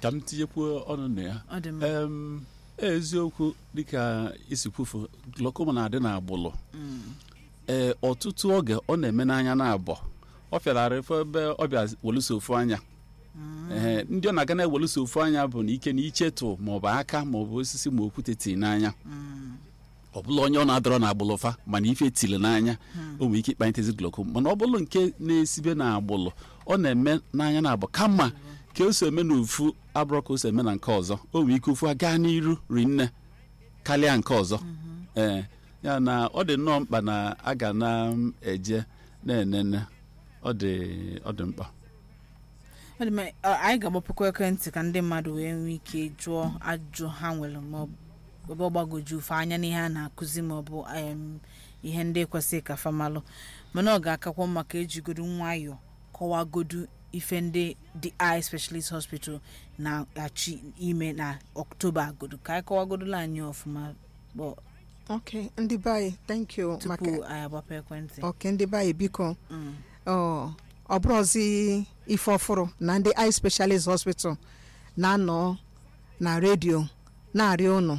ka m tinyekwuo ọnụ na ya ọ dị mma em eziokwu dịka isi kwufu glaucoma na-adị n'agbụlụ ee ọtụtụ oge ọ na-eme n'anya na-abọ ọ fịarara efe ebe ọ bịa weluso ofu anya ee ndị ọ na-aga na-eweluso ofu anya bụ na ike na ichetụ maọbụ aka maọbụ osisi ma okwute tiri n'anya ọ bụla onye ọ na-adọrọ na agbụlụfa mana ife tiri n'anya o nwere ike ịkpanyetezi glaucoma mana ọ bụrụ nke na-esibe na agbụlụ ọ na-eme n'anya na-abụ kama ka o so eme n'ofu abụrọ ka o so eme na nke ọzọ o nwere ike ofu a gaa n'iru rinne karịa nke ọzọ ee ya na ọ dị nnọọ mkpa na a ga na-eje na-enene ọ dị ọ dị mkpa ọ dị mma ọ, anyị ga-agbapụkwa ekwentị ka ndị mmadụ wee nwee ike jụọ ajụjụ ha nwere ma ọ bụ ebe ọ gbagoju ufe anya n'ihe a na-akụzi ma ọ bụ em, ihe ndị kwesịrị ka famalụ mana ọ ga-akakwa mma ka ejigodu nwayọọ kọwagodu ife ndị the eye specialist hospital na-achị ime na ọktoba godu ka anyị kọwagodola anyị ọfụma bụ ok ndị be anyị thank you tupu maka anyị agbapụ ekwentị ok ndị be anyị biko Mm. ọ ọ bụrụzi ife ọfụrụ na ndị eye specialist hospital na-anọ na redio na-arịọ unu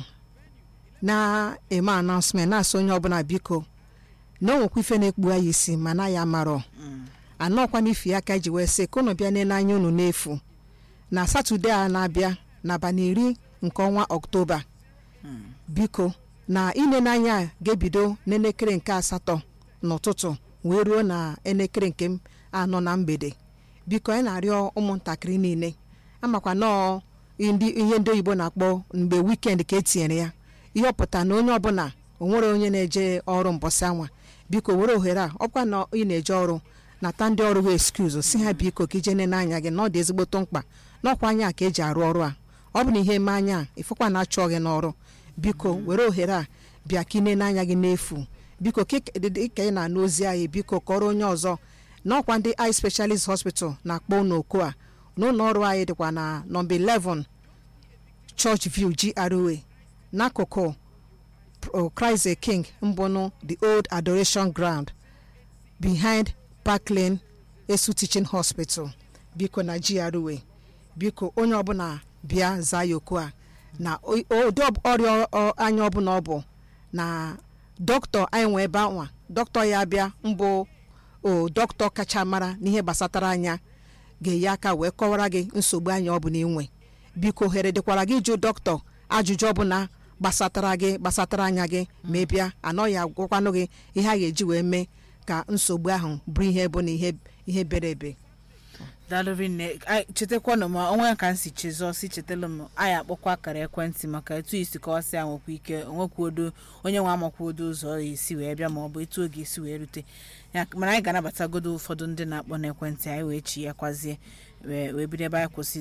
na-eme announcement na-asị onye ọbụla biko na o nwekwa ife na-ekpu anyị isi ma na ya marọ anọkwa n'ifi ya ka eji wee sị ka unu bịa nene anya unu n'efu na satọde a na-abịa n'abalị iri nke ọnwa ọktoba biko na inene anya a ga-ebido n'elekere nke asatọ n'ụtụtụ wee ruo na elekere nke m anọ na mgbede biko anyị na-arịọ ụmụntakịrị niile amakwa nọọ ndị ihe ndị oyibo na-akpọ mgbe wikend ka etinyere ya ihe ọpụta na onye ọbụla onwere onye na-eje ọrụ mbọsị anwa biko were ohere a ọkwa na ị na-eje ọrụ nata ndị ọrụ ha excuse si ha biko ka ije nene anya gị na ọ dị ezigboto mkpa n'ọkwa anya ka eji arụ ọrụ a ọ bụ na ihe eme anya a ịfụkwa na achọ gị n'ọrụ biko were ohere a bịa ka ị nene anya gị n'efu biko ka ị ka ị na-anụ ozi anyị biko kọrọ onye ọzọ n'ọkwa ndị eye specialist hospital na-akpọ n'oko a n'ụlọ ọrụ anyị dịkwa na nọmba 11 church view GRA n'akụkụ Pro- Christ the King mbụnụ the old adoration ground behind Parkland Esu Teaching Hospital biko na GRA biko onye ọbụla bịa zaa ya oku a na o- ụdị ọ- ọrịa ọ- anya ọbụla ọ bụ na dọkịta anyị nwe ebe anwa dọkịta ya bịa mbụ o dọkịta kacha mara n'ihe gbasatara anya ga-enye aka wee kọwara gị nsogbu anya ọ bụla inwe biko ohere dịkwara gị jụ dọkịta ajụjụ ọbụla gbasatara gị gbasatara anya gị ma ị bịa anọghị agwakwanụ gị ihe a ga-eji wee mee ka nsogbu ahụ bụrụ ihe bụ na ihe ihe bere ebe daalụrị nne Ai, chetakwanụ ma onwe ka m si chezọọ si chetalụ m anyị akpọkwa akara ekwentị maka etu isi kọwasị ya nwekwa ike onwekwuodo onye nwe amakwodo ụzọ ọ esi wee bịa ma ọ bụ etu oge esi wee rute ya mana anyị ga-anabatagodo ụfọdụ ndị na-akpọ n'ekwentị anyị wee chi ya kwazie wee wee bido ebe anyị kwụsị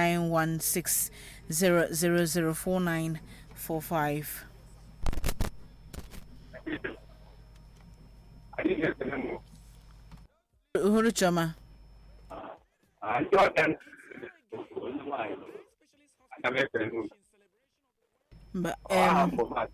09160004945 uhuru chioma mba em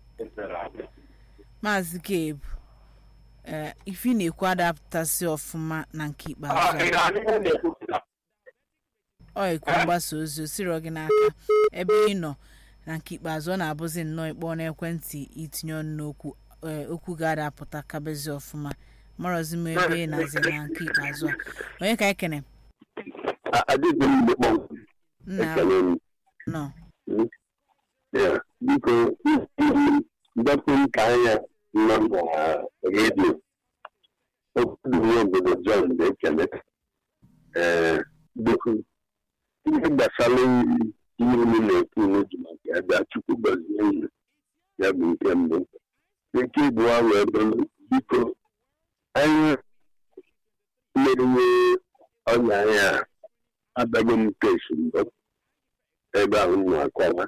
maazị gabe ee ife ị na-ekwu adapụtasị ọfụma na nke ikpeazụ a. ọ ekwu mgbasa ozi o siro gị n'aka ebe ị nọ na nke ikpeazụ ọ na-abụzi nnọọ ịkpọ n'ekwentị itinye ọnụ n'okwu ee, okwu ga-adapụta kabezi ọfụma marọzi m ebe ị na-azi na nke ikpeazụ a onye ka ekene adịghị m mgbe nna ekele m nọ Ya, biko ndọpụ nka anya nọ na redio okwuru obodo John na-ekele ee biko ihe gbasara ihe unu na-ekwu unu ji maka ya bịa chukwu gọzie unu ya bụ nke mbụ nke abụọ wee bụrụ biko anyị meriwe ọnya anya a abago m kesu mbụ ebe ahụ m na-akọwa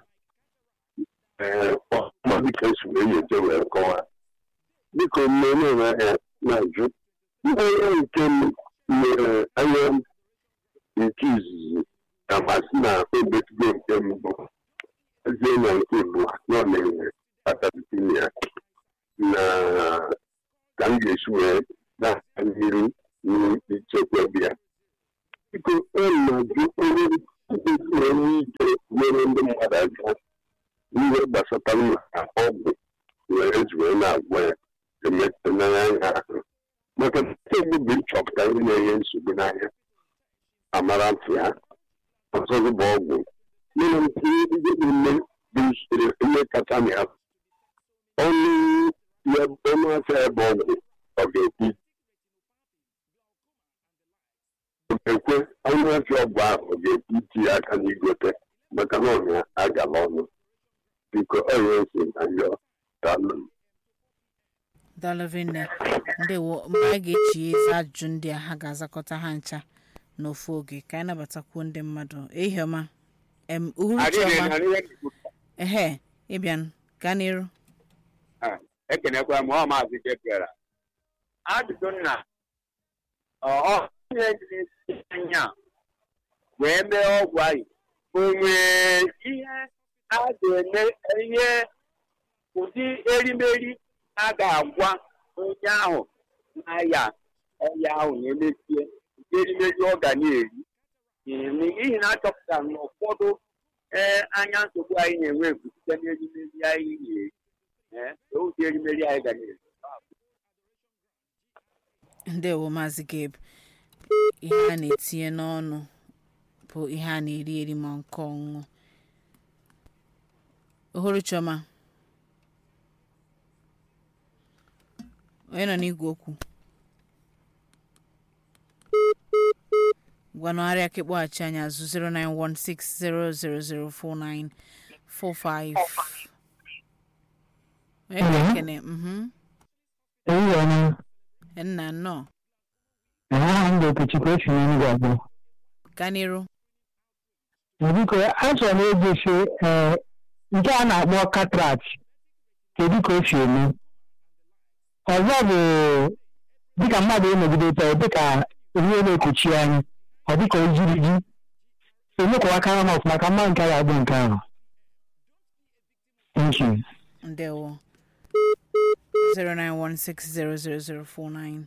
ma dịka esi wee nyocha wee kọwa dịka omume na-ahịa na-ajụ ihe nke m mere anya nke izizi amasị na obetugo nke mbụ ezie na nke bụ nọ na-enwe patapitinia na ka m ga-esi wee na-aga mmiri n'ichekwa bịa biko ọ na-ajụ onye kwesịrị onye ike nyere ndị mmadụ aka ihe gbasatara maka ọgwụ were ji wee na-agwa ya emetụnanya anya ahụ maka nsogbu bụ ịchọpụta ndị na-enye nsogbu n'anya amara ntị ha ọzọzụ bụ ọgwụ mere ntinye ndị niile bụ usoro ihe kacha na ya ọnụ ya ọnụ afịa ebe ọgwụ ọ ga-ekwu ọ ga-ekwe ọnụ afịa ọgwụ ahụ ọ ga-ekwu itinye aka n'igote maka na ọnya agala ọnụ biko ọya esi na yọ dalụ daalụvinne ndewo mgbe a ga-echi ezi ajụjụ ndị a ha ga-azakọta ha ncha n'ofu oge ka anyị nabatakwuo ndị mmadụ ehiọma em uhuruchiọma ehe ịbịan gaa n'iru ekenekwa m ọ maazị jebiara ajụjụ nna onye jiri anya wee mee ọgwụ anyị o nwere ihe a ga-eme ihe ụdị erimeri a ga-agwa onye ahụ na-aya ọya ahụ na-emesie ụdị erimeri ọ ga na-eri n'ihi na achọpụtara na ụfọdụ ee anya nsogbu anyị na-enwe bụ site n'erimeri anyị na-eri ee ụdị erimeri anyị ga na-eri ndewo maazị gabe ihe a na-etinye n'ọnụ bụ ihe a na-eri eri ma nke ọṅụṅụ uhuruchiọma onye nọ n'igwe okwu gwanụgharịa ka ịkpọghachi anyị azụ 09160004945 onye na-ekene mhm Eyiwana, nna nnọọ aha m bụ Okechukwu esi n'Enugwu abụọ. gaa n'iru Biko, achọrọ m egosi ee nke a na-akpọ cataract kedu ka o si eme. Ọzọ bụ dịka mmadụ emegide tọ dịka ihe na-ekochi anya ọ dịka ojiriji emekwawakara m ọfụma ka mma nke a ga-abụ nke ahụ. Thank you. ndewo 091600049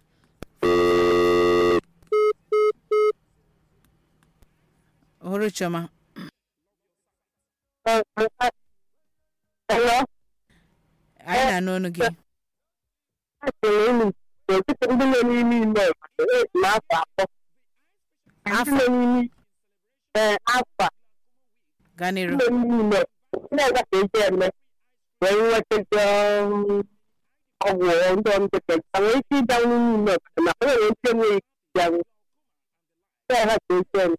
uhuruchiọma anyị na-anụ ọnụ gị ndị nọ n'ime ime obodo esi n'afọ atọ ndị nọ n'ime ee afọ a gaa n'iru ndị nọ n'ime ndị ọzọ ka eji eme wee nwetazi ọgwụ ndị ọmdịka ka nwee ike ịbịa n'ime ime obodo maka o nwere ike enweghị ike ịbịanwu ndị ọha ka eji eme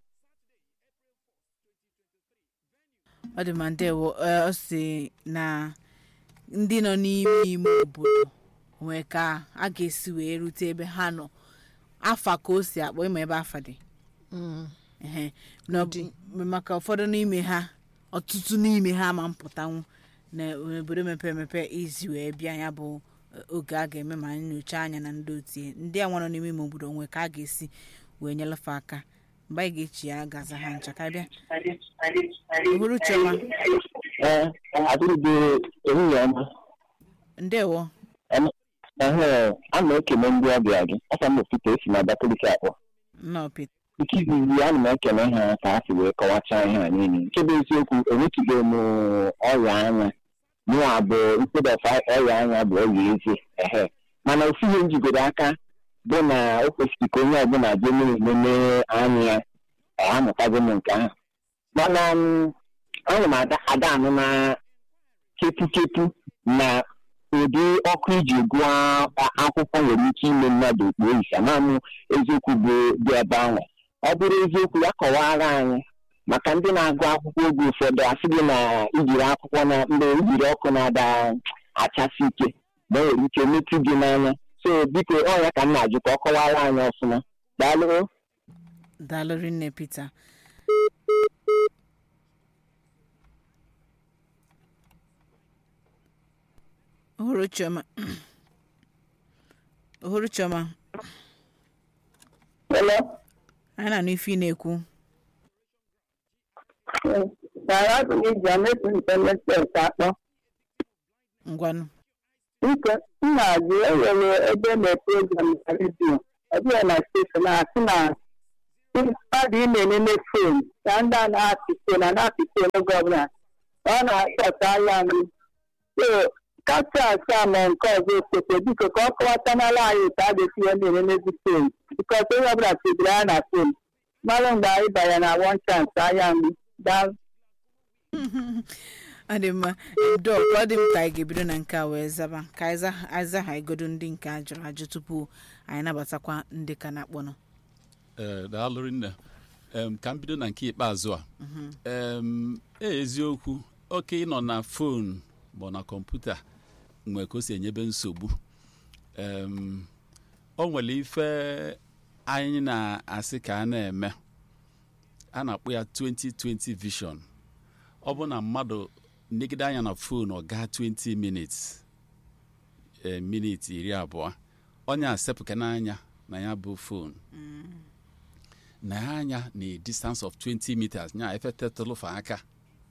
ọ dị ma ndewo ee, ọ si na ndị nọ n'ime ime obodo nwee ka a ga-esi wee rute ebe ha nọ afa ka o si akpọ ịma ebe afa dị ehe na ọ bụ- maka ụfọdụ n'ime ha ọtụtụ n'ime ha ma mpụtanwu na obodo mepere emepe izi wee bịa ya bụ eh, oge a ga-eme ma nyocha anya na ndị otie ndị a nwa nọ n'ime ime obodo nwee ka a ga-esi wee nyelefe aka mgbe anyị ga-echi ya gaza ha ncha ka bịa uhuruchiọma Ee, adịghị ehihie ọma. ndewo Ehe, a na-ekele ndị ọbịa gị aka m ofite esi na Abakaliki akpọ nnọọ Pete nke izizi ana m ekele ha ka ha si wee kọwachaa ihe a niile nke bụ eziokwu enwetụghị m ọrịa anya mụwa bụ instead of ọrịa anya bụ ọrịa eze ehe mana ofu ihe njigoro aka bụ na o kwesịrị ka onye ọbụla jee na-elele anya ya ọ amụtago m nke ahụ mana m, ana m ada ada anụ na kepukepu na ụdị ọkụ iji gụọ akwụkwọ nwere ike ime mmadụ okpuo isi amamụ eziokwu bụ dị ebe ahụ ọ bụrụ eziokwu ya kọwara anyị maka ndị na-agụ akwụkwọ oge ụfọdụ asị gị na ijiri akwụkwọ na mgbe ijiri ọkụ na-ada achasị ike ma o nwere ike metụ gị n'anya so biko ọ ya ka m na-ajụ ka ọ kọwara anyị ọfụma daalụ daalụ rinne Peter uhuruchiọma uhuruchiọma Hello? anyị na-anụ ife ị na-ekwu Sara bụ iji ametụ ntemete nke akpọ ngwanụ nke nna gị enwere ebe na program na redio ọ bụghị na steshọn na-asị na mmadụ ị na-enene fon ka ndị a na-apị fon a na-apị fon oge ọbụla ọ na-achọta anya nri so kacha asaa ma nke ọzọ osote biko ka ọ kọwatanala anyị ka a ga-esi ihe na-enenezi fon bikọs onye ọbụla tụbiri anya na fon mmadụ mgbe anyị banye na wọn chance anya nri daa ọ dị mma dọk ọ dị m ka anyị ga-ebido na nke a wee zaba ka anyị za- anyị zaghagodo ndị nke a jụrụ ajụ tupu anyị nabatakwa ndị ka na-akpọnụ ee daalụ nne em ka m bido na nke ikpeazụ a em e eziokwu oke ịnọ na fon bụ na kọmputa nwee ka o si enyebe nsogbu em o nwere ife anyị na-asị ka a na-eme a na-akpọ ya 2020 vision ọ bụ na mmadụ negide anya na fon ọ gaa 20 minutes ee miniti iri abụọ onye asepụka n'anya na ya bụ fon na ya anya na a distance of 20 meters nya efe tetụlụfe aka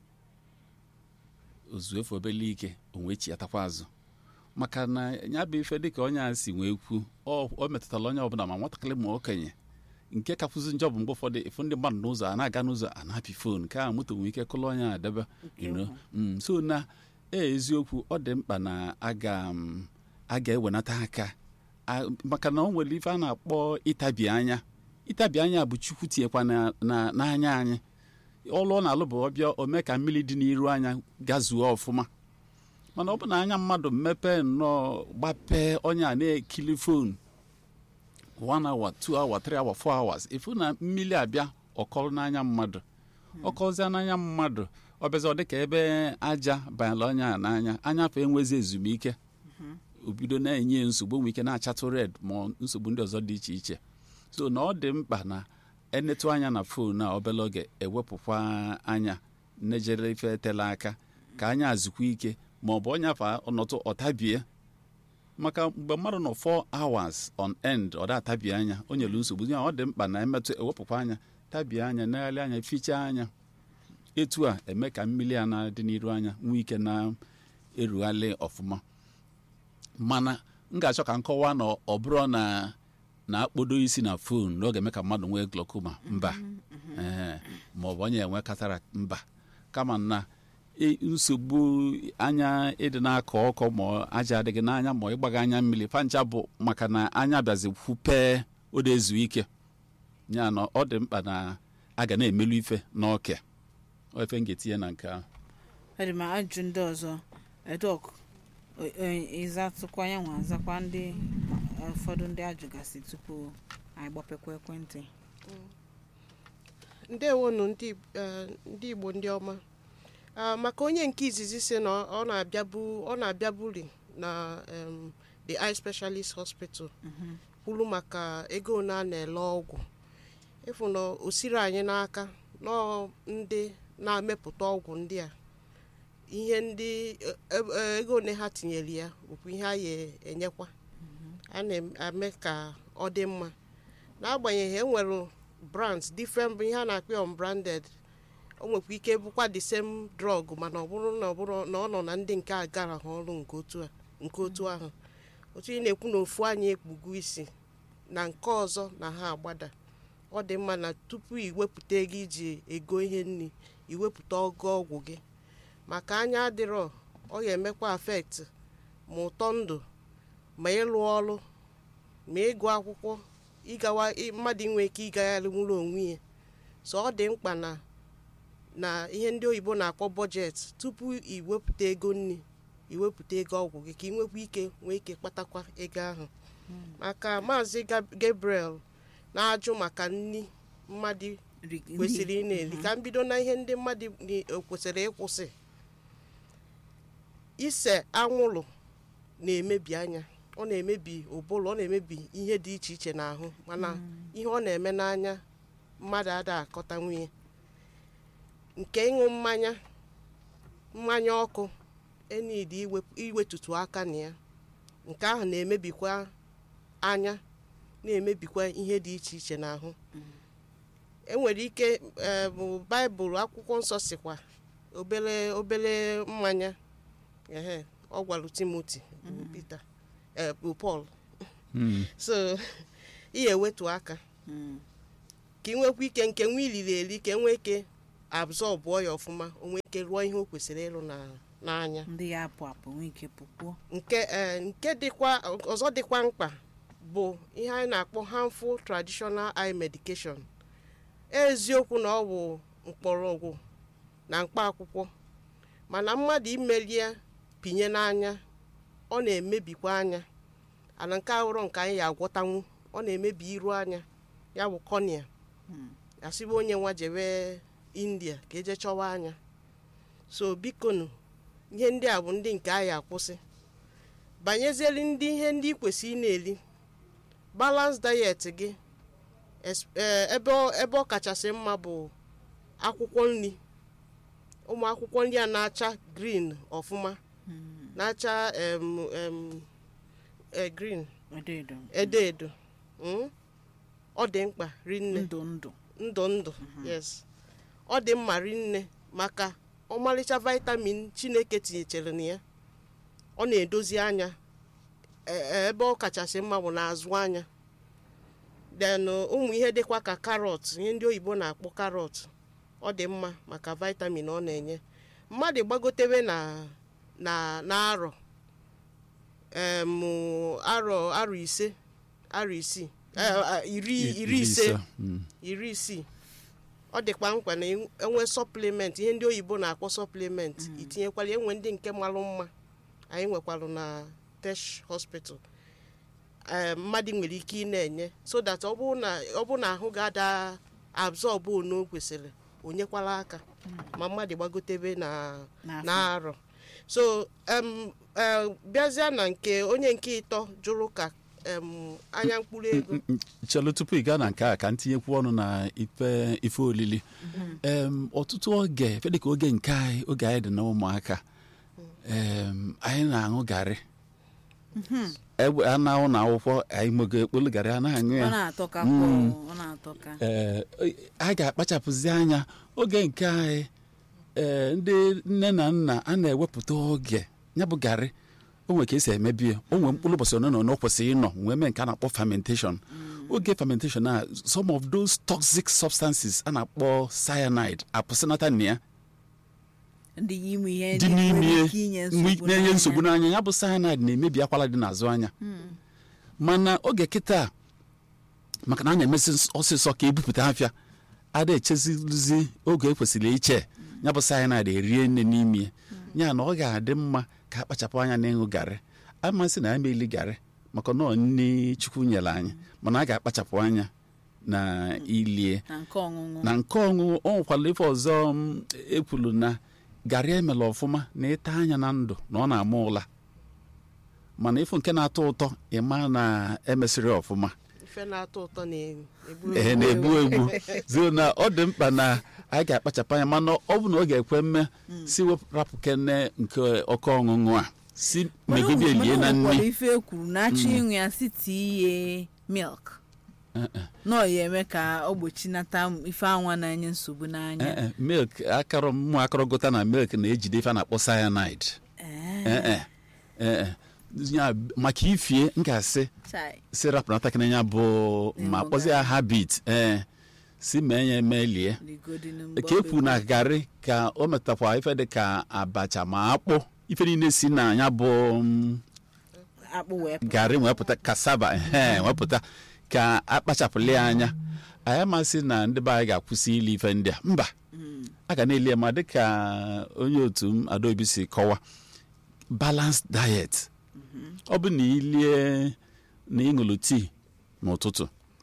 ozuefu obele ike onwe chi atakwa azụ maka na ya bụ ife dịka onye a si wee kwu ọ ọ metụtara onye ọbụla ma nwatakịrị ma okenye nke kapụzi njọ bụ mgbe ụfọdụ ịfụ ndị mmadụ n'ụzọ a na-aga n'ụzọ a na-apị fon ka a moto nwere ike kụlụ onye a debe you know. Mm, so na e eziokwu ọ dị mkpa na aga m a ga-ewenata aka A- maka na o nwere ife a na-akpọ ịtabi anya ịtabi anya bụ chukwu tinyekwa na- na- n'anya anyị ọlụ ọ na-alụ bụ ọbịa ome ka mmiri dị n'iru anya gazuo ọfụma mana ọ bụ na anya mmadụ mepee nnọọ gbapee onye a na-ekili fon 1 hour 2 hour 3 hour 4 hours ifu na mmiri abịa ọkọrọ n'anya mmadụ ọkọzie n'anya mmadụ ọbịazi ọ dịka ebe aja banyere onye a n'anya anya afọ enwezi ezumike obido na-enye nsogbu nwee ike na-achatụ red ma ọ nsogbu ndị ọzọ dị iche iche so na ọ dị mkpa na enetu anya na fon a obere oge ewepụkwa anya nejere ife tele aka ka anya azụkwa ike ma ọ bụ onye afọ ọnọtụ ọtabie maka mgbe mmadụ nọ 4 hours on end ọ da-atabi anya o nyere nsogbu ya ọ dị mkpa na emetụ ewepụkwa anya tabie anya negharị anya fichaa anya etu a eme ka mmiri a na-adị n'iru anya nwee ike na-erugharị ọfụma mana m ga-achọ ka m kọwaa na ọ bụrụ na na-akpodo isi na fon na ọ ga-eme ka mmadụ nwee glaucoma mba ee ma ọ bụ onye enwe cataract mba kama na i- nsogbu anya ịdị na-akọ ọkọ ma ọ aja adịghị n'anya ma ịgbaga anya mmiri fancha bụ maka na anya bịazi kwupee o ezu ike ya na ọ dị mkpa na a ga na-emelu ife n'ọke Ọ ife m ga-etinye na nke ahụ ọ dị ma ajụ ndị ọzọ edok ịzatụkwa ya nwa azakwa ndị ụfọdụ ndị ajụgasị tupu anyị gbapekwa ekwentị ndewonu ndị eh, ndị igbo ndị ọma Ah, maka onye nke izizi si na ọ na-abịabu ọ na-abịaburi na em, the eye specialist hospital kwuru maka ego ole a na-ele ọgwụ ịfụ na o siri anyị n'aka nọọ ndị na-emepụta ọgwụ ndị a ihe ndị eh, eh, ego ole ha tinyere ya bụkwa ihe a ya enyekwa a na-eme ka ọ dị mma n'agbanyeghị enwere brands different bụ ihe a na-akpọ ya unbranded o nwekwa ike bụkwa the same drug mana ọ bụrụ na ọ bụrụ na ọ nọ na ndị nke a gara ha ọrụ nke otu a nke otu ahụ otu ị na-ekwu na ofu anyị ekpugo isi na nke ọzọ na ha agbada ọ dị mma na tupu iwepụta ego iji ego ihe nri iwepụta ọgụ ọgwụ gị maka anya adịrọ ọ ga-emekwa afekt ma ụtọ ndụ ma ịlụ ọrụ ma ịgụ akwụkwọ ịgawa ị- mmadụ inwe ike ịgagharị nwụrụ onwe ya so ọ dị mkpa na na ihe ndị oyibo na-akpọ bọjetị tupu iwepụta ego nri iwepụta ego ọgwụ gị ka ị nwekwa ike nwee ike kpatakwa ego ahụ maka maazị Gab- gabriel na-ajụ maka nri mmadụ Ri- kwesịrị ị ndị- na-eri ka m bido na ihe ndị mmadụ ni- kwesịrị ịkwụsị ise anwụrụ na-emebi anya ọ na-emebi ụbụrụ ọ na-emebi ihe dị iche iche n'ahụ mana ihe ọ na-eme n'anya mmadụ ada akọta nwunye nke ịṅụ mmanya mmanya ọkụ enidi iwep- iwetutu aka na ya nke ahụ na-emebikwa anya na-emebikwa ihe dị iche iche n'ahụ enwere ike eh, bụ baịbụl akwụkwọ nsọ sikwa obere obere mmanya ehe ọ gwara timoti bụ pita eh, bụ pọl so ị ga-ewetu aka Mm. ka ị nwekwa ike nke nwa iliri eli ka e nwee ike abzọbụọ ya ọfụma o nwee ike rụọ ihe o kwesịrị ịrụ na- n'anya ndị ya apụ apụ nwee ike pụkwuo nke ee, nke dịkwa ọzọ dịkwa mkpa bụ ihe anyị na-akpọ harmful traditional eye medication eziokwu na ọ bụ mkpọrọgwụ na mkpa akwụkwọ mana mmadụ imelie pinye n'anya ọ na-emebikwa anya ana nke ahụrụ nke anyị ya agwọtanwu ọ na-emebi iru anya ya bụ cornea asịbụ onye nwa jebe india ka eje chọwa anya so bikonu ihe ndị a bụ ndị nke anyị akwụsị banyezieli ndị ihe ndị ị kwesịrị ị na-eli balance diet gị es- eh, ebe ọ- ebe ọ kachasị mma bụ akwụkwọ nri ụmụ akwụkwọ nri a na-acha green ọfụma na-acha em, em, eh, green edo edo edo edo mm? ọ dị mkpa rinne ndụ ndụ ndụ ndụ yes ọ dị mma rinne maka ọmarịcha vitamin chineke tinyechere na ya ọ na-edozi anya e- e- ebe ọ kachasị mma bụ n'azụ anya then uh, ụmụ ihe dịkwa ka karọt ihe ndị oyibo na-akpọ karọt ọ dị mma maka vitamin ọ na-enye mmadụ gbagotewe na na na arọ em arọ arọ ise arọ isii eh, eh, iri iri ise Mm. iri isii ọ dịkwa mkpa na enwe sọplimenti ihe ndị oyibo na-akpọ sọplimenti itinyekwala enwe ndị nke malụ mma anyị nwekwalụ na tesh hospital ee mmadụ nwere ike ị na-enye so that ọ bụrụ na ọ bụrụ na ahụ ga-ada absorb onu o kwesịrị onyekwala aka ma mmadụ gbagotebe na N'afọ. na arọ so em, eh, bịazịa na nke onye nke ịtọ jụrụ ka em, anya mkpụrụ ego chelu tupu ị gaa na nke a ka m tinyekwu ọnụ na ife ife olili em ọtụtụ oge ife dịka oge nke anyị oge anyị dị na ụmụaka em anyị na-aṅụ garị egbe a na-ahụ na akwụkwọ anyị mogo ekpolu garị a na-aṅụ ọ ya na-atọ ka kwọ ọ na-atọ ka ee a ga-akpachapụzi anya oge nke anyị ee ndị nne na nna a na-ewepụta oge ya bụ garị o nwere ka esi emebi ya o nwere mkpụrụ ụbọchị one na one ọ kwesịrị ịnọ wee mee nke a na-akpọ fermentation oge fermentation a some of those toxic substances a na-akpọ cyanide apụsịnata na ya ndị ime ihe dị ndị n'ime nwere ya ike inye nwe- nsogbu na-enye n'anya. nsogbu n'anya ya bụ cyanide na-emebi akwara dị n'azụ anya mana oge kịta maka na a na-emesi ọsịsọ ka ebupụta afịa ada echezizi oge ekwesịrị iche ya bụ cyanide erie nne n'ime ya ya na ọ ga-adị mma ka akpachapụ anya n'ịṅụ garị amasị na ya meli garị maka na ọ nne chukwu nyere anyị mana a ga-akpachapụ anya na ilie na nke ọṅụṅụ na nke ọṅụṅụ ọ nwekwara ife ọzọ m ekwuru na garị emela ọfụma na ịta anya na ndụ na ọ na-ama ụla mana ịfụ nke na-atọ ụtọ ịma na emesịrị ọfụma ife na-atọ ụtọ na-egbu ee na-egbu egbu zio na ọ dị mkpa na anyị ga-akpachapụ anya mana ọ bụ na ọ ga-ekwe mme si wepụrapụ kene nke ọkọ ọṅụṅụ a si Mana megide o- lie na mana o nwekwara nri ife ekwuru na-achọ ịṅụ ya site iye milk nọ ya eme ka ọ gbochinata ife anwa na-enye nsogbu n'anya Ee, e, milk akọrọ mmụ akọrọ gụta na milk na-ejide ife a na-akpọ cyanide Ee, Ee, e, ee, e. Ya, maka ifie m ga-asị chai. si rapụnata kene ya bụ ma Ịṅụ kpọzie ya habit ee si mee ya emelie Ligodinu mgbe ka ọ ekwu na garị ka o metakwa ife dị ka abacha ma akpụ ife niile si na ya bụ mm, akpụ wee pụta. garị wepụta kasaba ehe wepụta ka akpachapụli ya anya anyị amasị na ndị be anyị ga-akwụsị ili ife ndị a mba a ga na-eli ya ma dịka onye otu m adaobi si kọwa balanced diet ọ bụ na ilie na ịṅụlụ tii n'ụtụtụ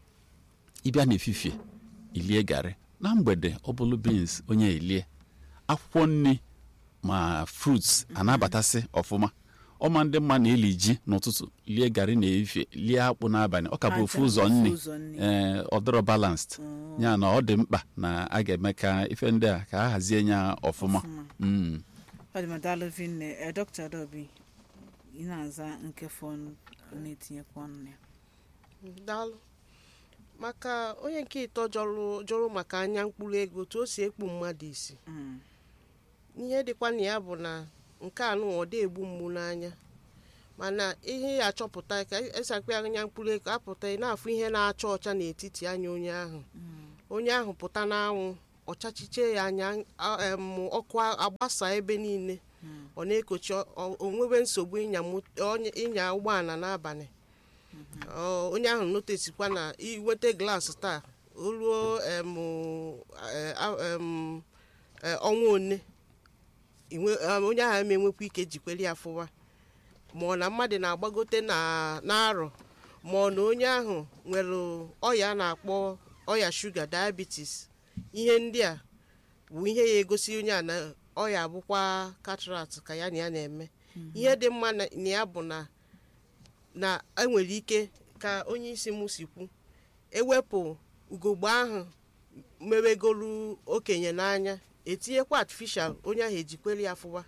ịbịa n'efifie ilie garị na mgbede ọ bụlụ beans onye elie akwụkwọ nri ma fruits anabatasị ọfụma ọma ndị mma na-eli ji n'ụtụtụ lie garị na efifie lie akpụ n'abalị ọ ka bụ ofu Aja, ụzọ ofu nri ụzọ nri. ee ọ dịrọ balanced ya na ọ dị mkpa na a ga-eme ka ife ndị a ka a hazie ya ọfụma Mm. ọdịmadalụvinne e dọkịta Adaobi ị na-aza nke fọn na-etinyekwa ọnụ ya daalụ maka onye nke ịtọ jọrụ jụrụ maka anya mkpụrụ ego otu o si ekpu mmadụ isi Mm. ihe dịkwa na ya bụ na nke a nụ ọ dị egbu mgbu n'anya mana ihe ya achọpụta ka esakwa anya mkpụrụ ego apụta ị na-afụ ihe na-acha ọcha n'etiti anya onye ahụ onye ahụ pụta n'anwụ ọchachiche ya anya a- em, ọkụ a- agbasa ebe niile ọ na-ekochi ọ- ọ- onwebe nsogbu ịnya mot- onye- ịnya ụgbọala n'abalị Ọ, onye ahụ notesikwa na iweta glaasị taa o ruo em, eh, a- em, eh, ọnwa one inwe- em, onye ahụ eme enwekwa ike jikwere ya fụwa ma ọ na mmadụ na-agbagote na n'arọ ma ọ na onye ahụ nwere ọya a na-akpọ ọya shuga diabetes ihe ndị a bụ ihe ya egosi onye a na ọya abụkwa cataract ka ya na ya na-eme ihe dị mma na na ya bụ na na enwere ike ka onye isi m si kwu ewepụ ugogbe ahụ mewegolu okenye n'anya etinyekwa artificial onye ahụ ejikwere ya fụwa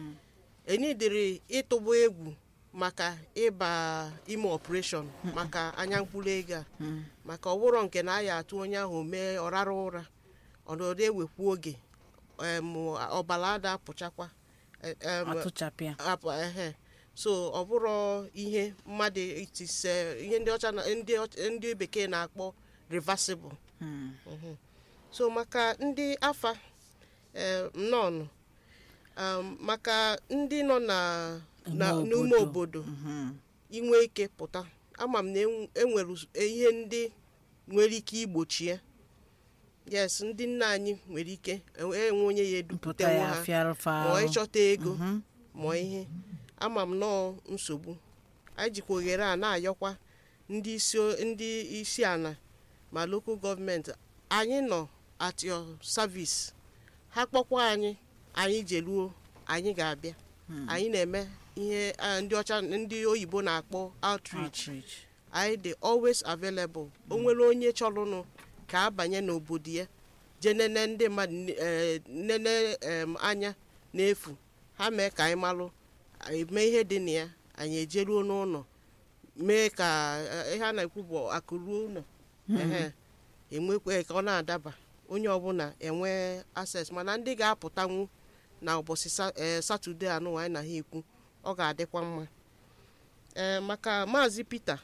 enidiri ịtụba egwu maka ịba ime operation maka anya mkpụrụ ego a maka ọbụrụ nke na aya atụ onye ahụ mee ọrara ụra ọnọdụ ewekwu oge em, ọbara ada apụchakwa e- em, atụchapịa apụ ehe so ọ bụrụ ihe mmadụ itise ihe ndị ọcha na- ndị ọch- ndị bekee na-akpọ reversible Mhm. so maka ndị afa eh, nnọọnụ um, maka ndị nọ na na- Ime n'ime obodo. obodo inwe ike pụta ama m na enw- enwere us- ihe ndị nwere ike igbochi ya yes ndị nna anyị nwere ike enwe enwe onye ya mpụta eduputewo ya ha afịarụfa ma ịchọta ego ma ihe ama m nọọ nsogbu anyị jikwa oghere a na-ayọkwa ndị isi ndị isi ala ma lokal gọọmenti anyị nọ at your service ha kpọkwa anyị anyị jeruo anyị ga-abịa anyị na-eme ihe ah, ndị ọcha ndị oyibo na-akpọ outreach outreach anyị dị always available o nwere onye chọrọnụ ka abanye n'obodo ya jee nene ndị mmadụ n- eh, nene em, anya n'efu ha mee ka anyị malụ anyị mee ihe dị na ya anyị ejeruo n'ụlọ mee ka eh, ihe a na-ekwu bụ akụ ruo ụlọ ehe enwekwe ka ọ na-adaba onye ọbụla enwe access mana ndị ga-apụtanwu na ụbọchị Sa- eh, satọde anụ anyị na ha ekwu ọ ga-adịkwa mma ee maka maazị Peter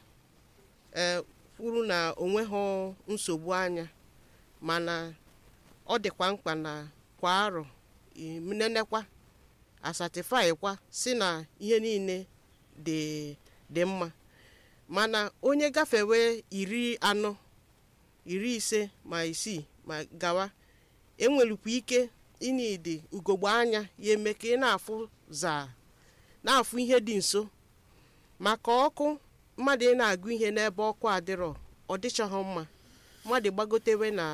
ee kwuru na onweghị nsogbu anya mana ọ dịkwa mkpa na kwa arọ nenekwa asatifaikwa si na ihe niile dị dị mma mana onye gafewe iri anọ iri ise ma isii ma gawa enwerukwa ike ịnidi ugogbe anya ya eme ka ị na-afụ zaa na-afụ ihe dị nso maka ọkụ mmadụ ị na-agụ ihe n'ebe ọkụ adịrọ ọ dịchaghị mma mmadụ gbagotewe na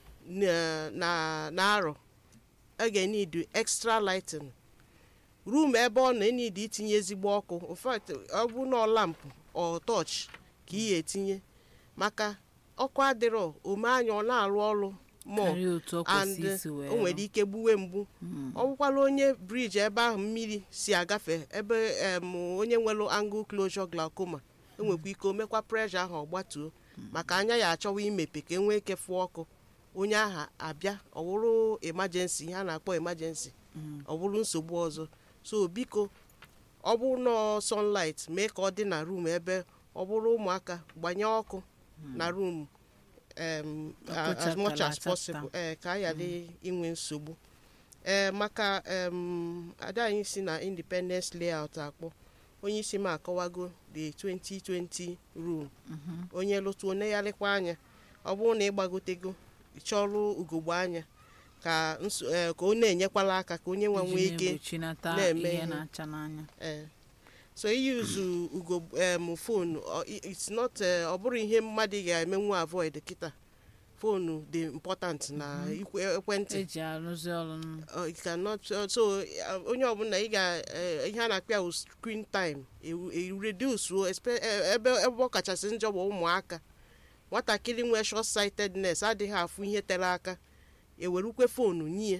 na- na na arọ a ga-enidu extra lighting room ebe ọ na-enidi itinye ezigbo ọkụ in fact ọ bụ na ọ lampụ ọ tọch ka ị ya etinye maka ọkụ adịrọ ome anya ọ na-arụ ọrụ more karịa otu ọ and kwesị isi wee o nwere ike gbuwe mgbu ọ bụkwala onye briji ebe ahụ mmiri si agafe ebe em, onye nwere angle closure glaucoma enwekwa ike omekwa pressure ahụ ọgbatuo maka anya ya achọwa imepe ka enwee ike fụọ ọkụ onye ahụ abịa ọ bụrụ emergency ihe a na-akpọ emergency ọ bụrụ nsogbu ọzọ so biko ọ bụrụ na ọ sunlight mee ka ọ dị na room ebe ọ bụrụ ụmụaka gbanye ọkụ na room um, Ọkụ as much chakara as possible ee ka a ghara inwe nsogbu ee maka um, ada anyị si na independence layout akpọ onye isi m akọwago the 2020 rule onye lụtụ onegharịkwa anya ọ bụrụ na ịgbagotego chọrụ ugogbe anya ka nso- eh, ka ọ na-enyekwala aka ka onye nwa nwee iji ike na-egbochilata na-eme ihe ihe. na-acha n'anya ee so iyuzu ugo em fonu it's not eh, ọ bụrụ ihe mmadụ ga-emenwu avoid kịta fonu dị important na ikwe- ekwentị eji arụzi ọrụ n- Uh, it cannot so so, uh, onye ọbụla ị ga eh, ihe a na-akpọ ya wụ screen time ewu- e reduce o, espe- eh, ebe ebe ọ kachasị njọ bụ ụmụaka nwatakịrị nwee short sightedness adịghị afụ ihe tere aka ewerukwe fonu nye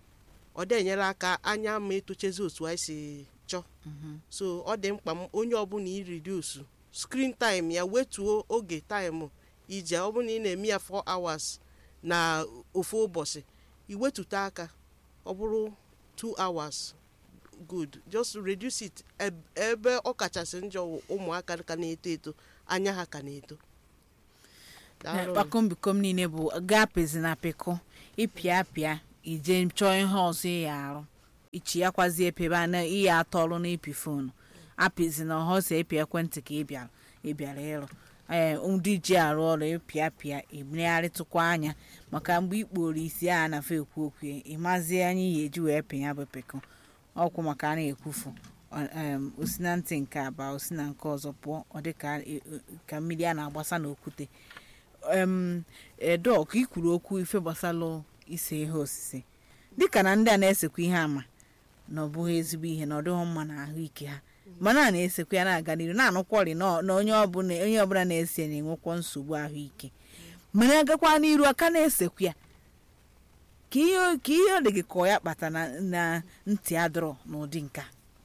ọ dị enyere aka anya ma etochezi otu anyị si chọọ so ọ dị mkpa m onye ọbụla iridusu screen time ya wetuo oge time ije ọ bụrụ na ị na-eme ya 4 hours na ofu ụbọchị iwetute aka ọ bụrụ 2 hours good just reduce it eb- ebe ọ kachasị njọ wụ ụmụaka ka na-eto eto anya ha ka na-eto Daalụ. kpakombikom niile bụ gapezi na pịkụ ịpịa pịa ije chọọ ihe ọzọ ị ya arụ ichi ya kwazi epebe a na ihe atọ ọrụ na ịpị foonu apịzi na ọhọ si epi ekwentị ka ị bịara ị bịara ịrụ ee ndị ji arụ ọrụ ịpịa pịa imegharịtụkwa anya maka mgbe ikporo isi a na-afọ ekwu okwu ya ịmazie anya ihe eji wee pịa bụ pịkụ ọkwụ maka a na-ekwufu ọ- em, osi na ntị nke aba osi na nke ọzọ pụọ ọ dị ka e- e- ka mmiri a na-agbasa n'okwute em edok ikwuru okwu ife gbasalụ ise ihe osise dịka na ndị a na-esekwa ihe ama na ọ bụghị ezigbo ihe na ọ dịghị mma na ahụike ha mana a na-esekwa ya na-aga n'iru na-anụkwọrị na na onye ọbụla onye ọbụla na-ese na-enwekwa nsogbu ahụike mana agakwa n'iru aka na-esekwa ya ka ihe ka ihe ọ dị gị ka ọ ya kpata na na ntị adọrọ n'ụdị nka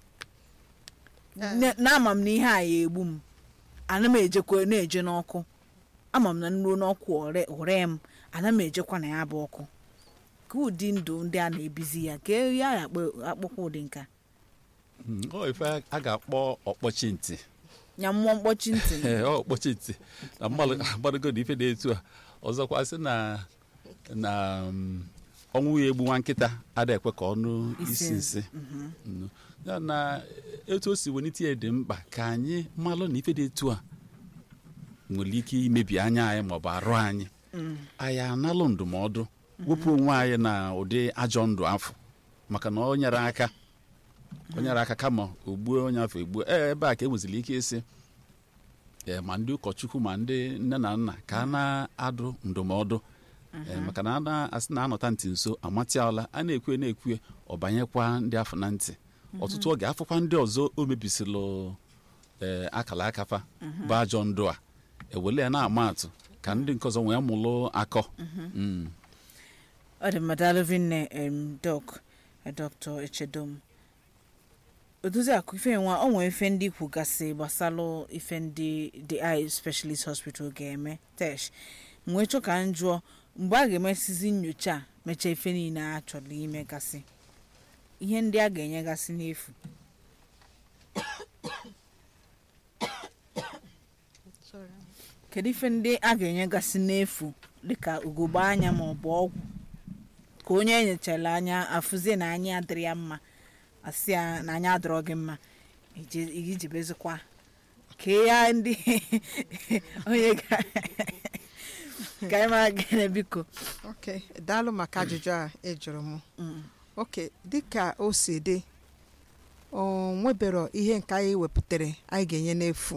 Na- na-ama m na ihe a ya egbu m ana m ejekwa na-eje n'ọkụ ama m na nruo n'ọkụ ore ore m ana m ejekwa na ya bụ ọkụ ka ụdị ndụ ndị a na-ebizi ya ka ya akpọkwa ụdị nka Mm, ọ ife a ga-akpọ ọkpọchi ntị nya mmụọ mkpọchi ntị Ee, ọ ọkpọchi ntị na mmadụ agbadogo na ife dị etu a ọzọkwa sị na na mm, ọnwụ ya egbu nwa nkịta ada ekwe ka ọnụ isi nsị Mm. ya na etu o si welite ya dị mkpa ka anyị malụ na ife dị etu a nwere ike imebi anya anyị maọbụ arụ anyị anyị analụ ndụmọdụ wepụ onwe anyị na ụdị ajọ ndụ afọ maka na ọ nyere aka o nyere aka kama ogbuo onye afọ egbuo ee ebe a ka e nweziri ike ịsị ee ma ndị ụkọchukwu ma ndị nne na nna ka a na-adụ ndụmọdụ ee maka na a na-asị na anọta ntị nso amatịala a na-ekwe na-ekwe ọ banyekwa ndị afọ na ntị ọtụtụ oge afọkwa ndị ọzọ o mebisịlụ ee akala akafa bụ ajọ ndụ a ewele ya na-ama atụ ka ndị nke ọzọ wee mụlụ akọ Mm. ọ dị mmadụ alụvinne em dok dọkta echedom odozi akụ ife nwa ọ nwere ife ndị kwugasị gbasalụ ife ndị the eye specialist hospital ga-eme tesh wee chọ ka m jụọ mgbe a ga-emesizi nyocha a mechaa ife niile a chọrọ imegasị ihe ndị a ga-enyegasị n'efu Sorry. kedu ife ndị a ga-enyegasị n'efu dịka ugogbe anya ma ọ bụ ọgwụ ka onye enyechara anya afụzie na anya adịrị ya mma asị ya na anya adịrọ gị mma ije- ijibezikwa ka ya ndị onye ga ka anyị mara gịnị biko ok daalụ maka ajụjụ a ị jụrụ m ok dịka o si dị o nwebero ihe nke anyị wepụtara anyị ga-enye n'efu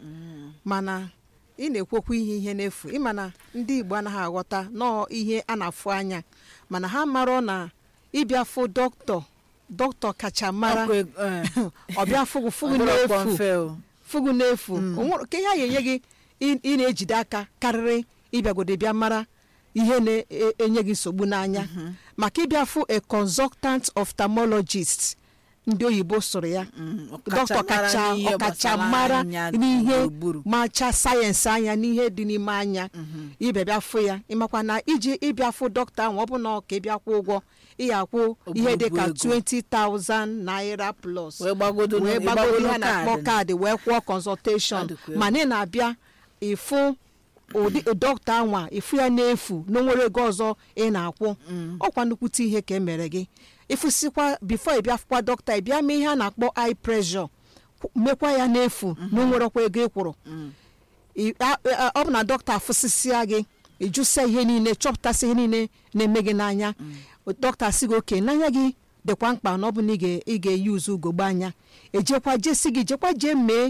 mana ị na-ekwokwu ihe ihe n'efu ịma na ndị igbo anaghị aghọta nọọ ihe a na-afụ anya mana ha marọ na ịbịa fụ dọkịta dọkịta kacha mara Ọkwa eg- eh, ọbịa fụgụ fụgụ ọ bụrụ ọkpọ n'efu mfe o. fụgụ n'efu O nwere- ka ihe a ga-enye gị ị- ị na-ejide aka karịrị ịbịagode bịa mara ihe na-enye gị nsogbu n'anya maka ịbịa fụ a consultant ophthalmologist ndị oyibo sụrụ ya Mm, dọkịta kacha n'ihe ọkacha gbasara mara anya n'ihe gburugburu. macha sayensị anya n'ihe dị n'ime anya ịbịa bịa fụ ya ịmakwa na iji ịbịa fụ dọkịta ahụ ọ bụ na ọ ka ịbịa kwụ ụgwọ ịya akwụ ihe dị ka Ogologo ego. 20,000 naira plus wee gbagodo wee ịgbagodo gbagodo ihe a na-akpọ kaadị. kaadị wee kwụọ consultation Ọ dịkwa egwu. mana ị na-abịa ịfụ ụdị dọkịta anwa ịfụ ya n'efu na onwere ego ọzọ ị na-akwụ ọkwa nnukwute ihe ka e mere gị ịfụsịkwa bifo ị bịa fụkwa dọkịta ị bịa mee ihe a na-akpọ eye pressure kwụ- mekwa ya n'efu na onwerekwa ego ị kwụrụ ị- a- a- ọ bụ na dọkịta afụsịsịa gị ịjụsịa ihe niile chọpụtasị ihe niile na-eme gị n'anya dọkịta sị gị oke n'anya gị dịkwa mkpa na ọ bụ na ị ga- ị ga-eyi uzu ugogbe anya ejekwa jesi gị jekwa jee mee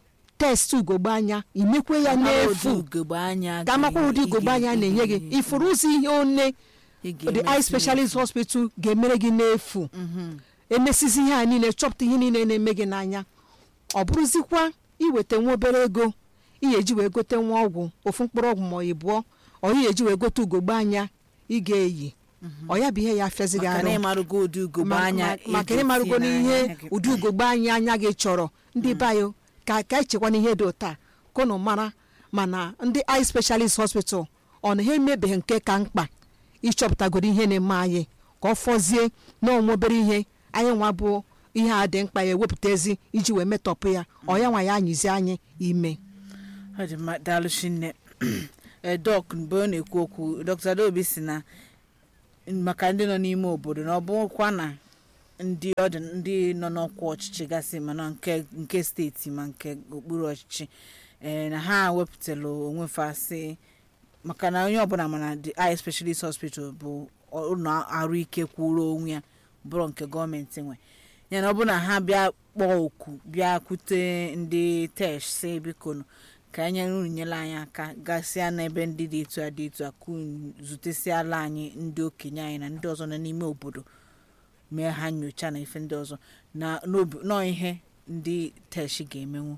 test ugogbe anya imekwe ya Mara ụdị n'efu ugogbe anya ka amakwa ụdị ga- ugogbe ị anya ga- na-enye gị ị ifuru ụzọ ihe one ị the ga-emesi eye specialist hospital ga-emere gị n'efu emesizi ihe a niile chọpụta ihe niile na-eme gị n'anya ọ bụrụzikwa iweta nwa obere ego ihe eji wee gote nwa ọgwụ ofu mkpụrụ ọgwụ ma ọ ịbụọ ọ ihe eji wee gote ugogbe anya ị ga-eyi ọ ya bụ ihe ya afịazi gị maka arụ na ịmarụgo ụdị ugogbe Ma- anya ma- maka ị ịmarụgo ga-etinye n'ihe n'anya gị. ụdị ugogbe anya anya gị chọrọ ndị bayo ka ka echekwa n'ihe dị ụta kụnụ mara mana ndị eye specialist hospital ọ na ha emebeghị nke ka mkpa ịchọpụtagoro ihe na-eme anyị ka ọ fọzie na onwe obere ihe anyị nwa bụ ihe a dị mkpa ya ewepụta ezi iji wee metọpụ ya ọ ya nwa ya anyịzi anyị ime ọ dị mma daalụ chinne eh, dọk mgbe ọ na-ekwu okwu dr adaobi si na maka ndị nọ n'ime obodo na ọ bụkwa na ndị ọ dị ndị nọ n'ọkwa ọchịchị gasị mana nke nke steeti ma nke okpuru ọchịchị ee na ha wepụtara onwe fa sị maka na onye ọbụla mana the eye specialist hospital bụ ụlọ arụike kwụrụ onwe ya bụrụ nke gọọmenti nwe ya na ọ bụ na ha bịa kpọọ oku bịa kwute ndị tesh si biko nụ ka anyị unu nyere anyị aka gasịa n'ebe ndị dị etu a dị etu a ka unu zutesiala anyị ndị okenye anyị na ndị ọzọ nọ n'ime obodo mee ha nyocha na ife ndị ọzọ na n'obi nọọ ihe ndị tesh ga-emenwu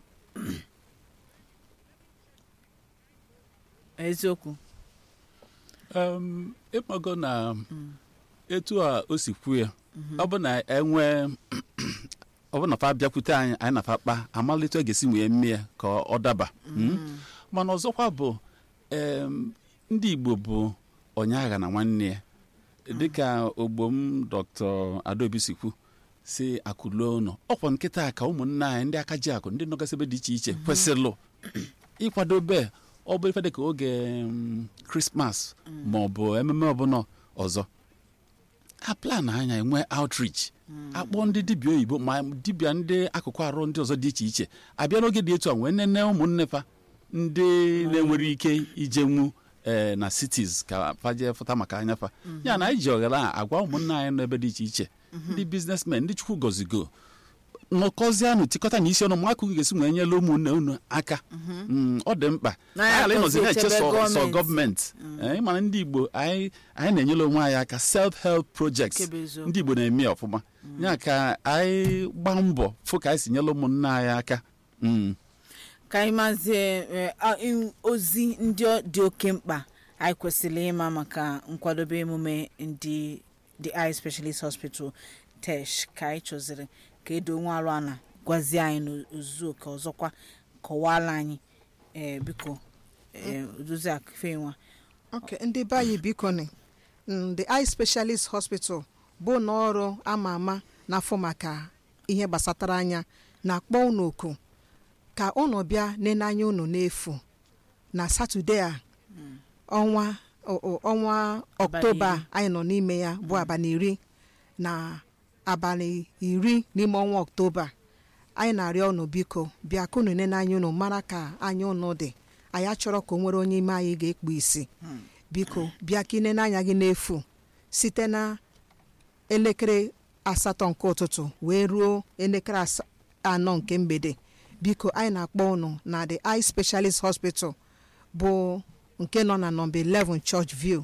eziokwu um, ịmago na etu a o si kwu ya ọ bụ na enwe ọ bụ na fa bịakwute anyị anyị na-afa kpa amalite ọ ga-esi wee mee ya ka ọ daba Mm. mana ọzọkwa bụ em, ndị igbo bụ onye agha na nwanne ya dịka ogbo m dr adaobi si kwu si akụluo ụlọ ọkwa nkịta ka ụmụnne anyị ndị aka ji akụ ndị nọgasị ebe dị iche iche kwesịrị ịkwadobe ọ bụ ife dịka oge mm, krismas ma ọ bụ ememe ọbụla ọzọ a plan anya enwe outreach akpọ ndị dibịa oyibo ma dibịa ndị akụkụ arụ ndị ọzọ dị iche iche abịa n'oge dị etu a wee nene ụmụnne fa ndị na-enwere ike ijenwu ee na cities ka faje fụta maka anya fa ya na anyị ji oghere a agwa ụmụnne anyị n'ebe dị iche iche ndị biznesmen ndị chukwu gozigo nọkọzianụ tikọta na isi ọnụ ma akụkụ ga-esi wee nyere ụmụnne unu aka Mm, ọ dị mkpa Na ya anyị ịnọzi akọzi na-eche echebe sọ sọ gọọmenti. gọọmenti Eh, ịmana ndị igbo anyị anyị na-enyere onwe anyị aka self help projects Nke bụ eziokwu. ndị igbo na-eme ya ọfụma ya ka anyị gbaa mbọ fụ ka anyị si nyere ụmụnne anyị aka Mm. ka anyị mazie eh, a- in- ozi ndị ọ dị oke mkpa anyị kwesịrị ịma maka nkwadobe emume ndị the eye specialist hospital tesh ka anyị chọziri ka edo nwa arụ ana gwazie anyị n'ozuzu oke ọzọkwa kọwala anyị eh, biko eh, odozi akụfenwa ok ndị be anyị biko ni mm, the eye specialist hospital bụ ụlọ ọrụ ama ama n'afọ maka ihe gbasatara anya na-akpọ unu oku ka unu bịa nene anya unu n'efu na satọde a ọnwa o- o- ọnwa ọktoba iri. anyị nọ n'ime ya bụ abalị iri na abalị iri n'ime ọnwa ọktoba anyị na-arịọ unu biko bịa ka unu nene anya unu mara ka anya unu dị anyị achọrọ ka o nwere onye ime anyị ga-ekpu isi biko bịa ka inene anya gị n'efu site na elekere asatọ nke ụtụtụ wee ruo elekere asa- anọ nke mgbede biko anyị na-akpọ unu na the eye specialist hospital bụ nke nọ na nọmba 11 church view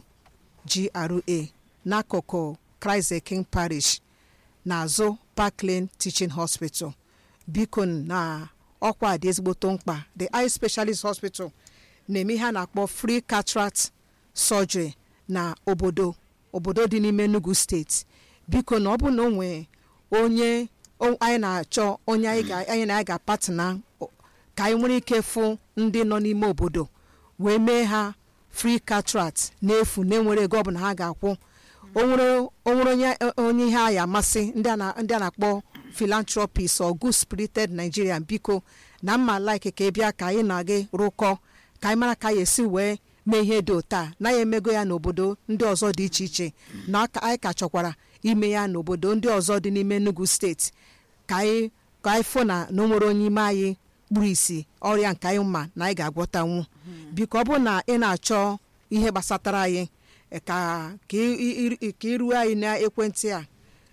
gra n'akụkụ christ the king parish n'azụ parkland teaching hospital biko na ọkwa dị ezigboto mkpa the eye specialist hospital na-eme ihe a na-akpọ free cataract surgery na obodo obodo dị n'ime enugu steeti biko na ọ bụ na o nwee onye o- anyị na-achọ onye anyị ga- anyị na ya ga-apatna o- ka anyị nwere ike fụ ndị nọ n'ime obodo wee mee ha free cataract n'efu na-enwere ego ọbụla ha ga-akwụ o nwere o nwere onye onye ihe a ya amasị ndị a na- ndị a na-akpọ philanthropist or good spirited nigerian biko na mma like ka ị bịa ka anyị na gị rụkọ ka anyị mara ka anyị esi wee mee ihe dị otu a na ya emego ya n'obodo ndị ọzọ dị iche iche na aka- anyị ka chọkwara ime ya n'obodo ndị ọzọ dị n'ime enugu steeti ka anyị ka anyị fụ na na o nwere onye ime anyị kpuru isi ọrịa nke anyị ma na anyị ga-agwọtanwu biko ọ bụrụ na ị na-achọ ihe gbasatara anyị eh, ka ka ị- ị- ị- ka iruo anyị n'ekwentị a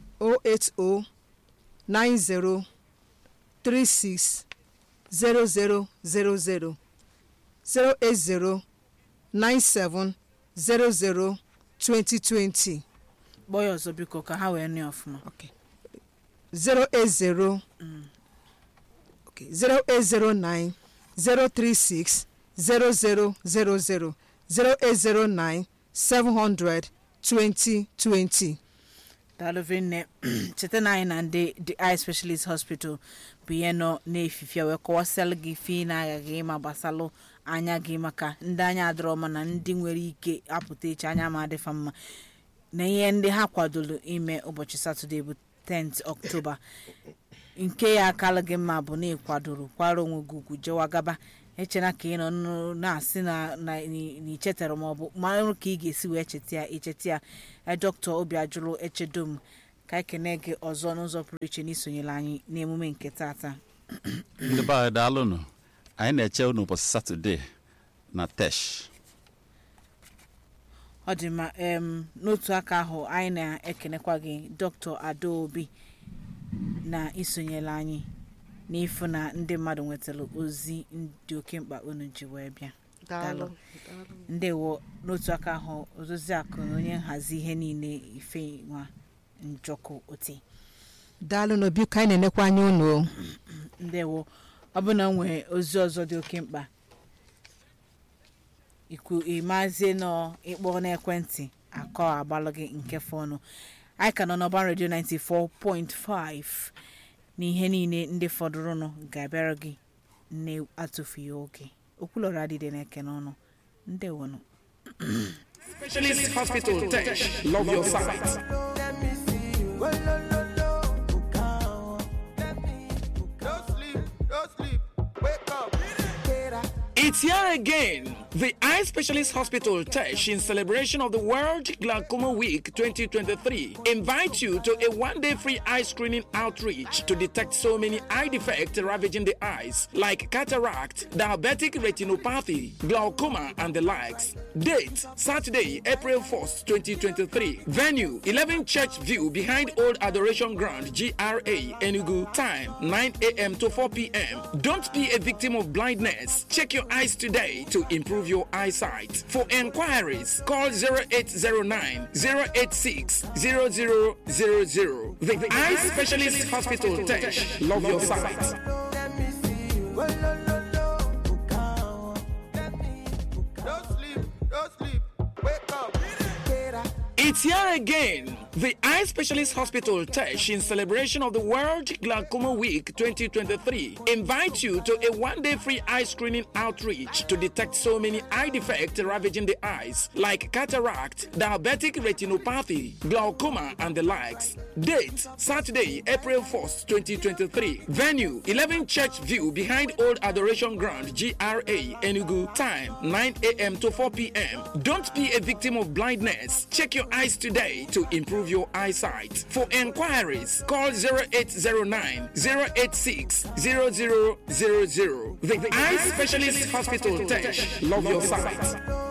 080 90 36 0000 080 97 00 2020 kpọọ ya ọzọ biko ka ha wee nụ ya ọfụma okay. 080 okay. 0809 036 0000 0809 700 2020 daalụvi nne cheta na anyị na ndị the eye specialist hospital bụ ihe nọ n'efifie wee kọwasịalụ gị ife ị na-aghaghị ịma gbasalụ anya gị maka ndị anya adịrọ mma na ndị nwere ike apụta echi anya ma adịfa mma na ihe ndị ha kwadoro ime ụbọchị satọde bụ 10th ọktoba nke ya akala gị mma bụ na ịkwadoro kwara onwe gị ugwu jewa gaba echena ka ị nọ nụ- na-asị na na ị- na ichetara maọbụ marụ ka ị ga-esi wee cheta ya icheta ya Eh, dọkịta obi ajụrụ echedom ka ekene gị ọzọ n'ụzọ pụrụ iche n'isonyere anyị n'emume nke tata ndị be anyị daalụnụ anyị na-eche unu ụbọchị satọde na tesh ọ dị mma em, n'otu aka ahụ anyị na-ekenekwa gị dọkịta adaobi na isonyere anyị n'ịfụ na ndị mmadụ nwetara ozi dị oke mkpa unu ji wee bịa daalụ ndewo n'otu aka ahụ ozozi akụ na onye nhazi ihe niile ife nwa njọkụ oti daalụ n'obi ka anyị na-enekwa anya unu o. ndewo ọ bụ na nwee ozi ọzọ dị oke mkpa ikwu ịmazie nọ ịkpọ n'ekwentị akọ agbalụ gị nke fọnụ anyị ka nọ n'ọban redio 94.5 na ihe niile ndị fọdụrụnụ ga-abịara gị na-atụfughị oge okwulọrọ adịde na-eke n'ọnụ ndewonụ Specialist Hospital Tesh. Love your sight. It's here again. The Eye Specialist Hospital Tesh, in celebration of the World Glaucoma Week 2023, invites you to a one-day free eye screening outreach to detect so many eye defects ravaging the eyes, like cataract, diabetic retinopathy, glaucoma, and the likes. Date: Saturday, April 1st, 2023. Venue: 11 Church View behind Old Adoration Ground, GRA, Enugu. Time: 9 a.m. to 4 p.m. Don't be a victim of blindness. Check your eyes today to improve your eyesight. For enquiries, call 0809 086 0000. The Eye Specialist Hospital Tesh. Love your sight. It's here again. The Eye Specialist Hospital Tesh, in celebration of the World Glaucoma Week 2023, invites you to a one-day free eye screening outreach to detect so many eye defects ravaging the eyes, like cataract, diabetic retinopathy, glaucoma, and the likes. Date: Saturday, April 1st, 2023. Venue: 11 Church View behind Old Adoration Ground, GRA, Enugu. Time: 9 a.m. to 4 p.m. Don't be a victim of blindness. Check your eyes today to improve your eyesight. For enquiries, call 0809 086 0000. The Eye Specialist Hospital Tesh. Love your sight.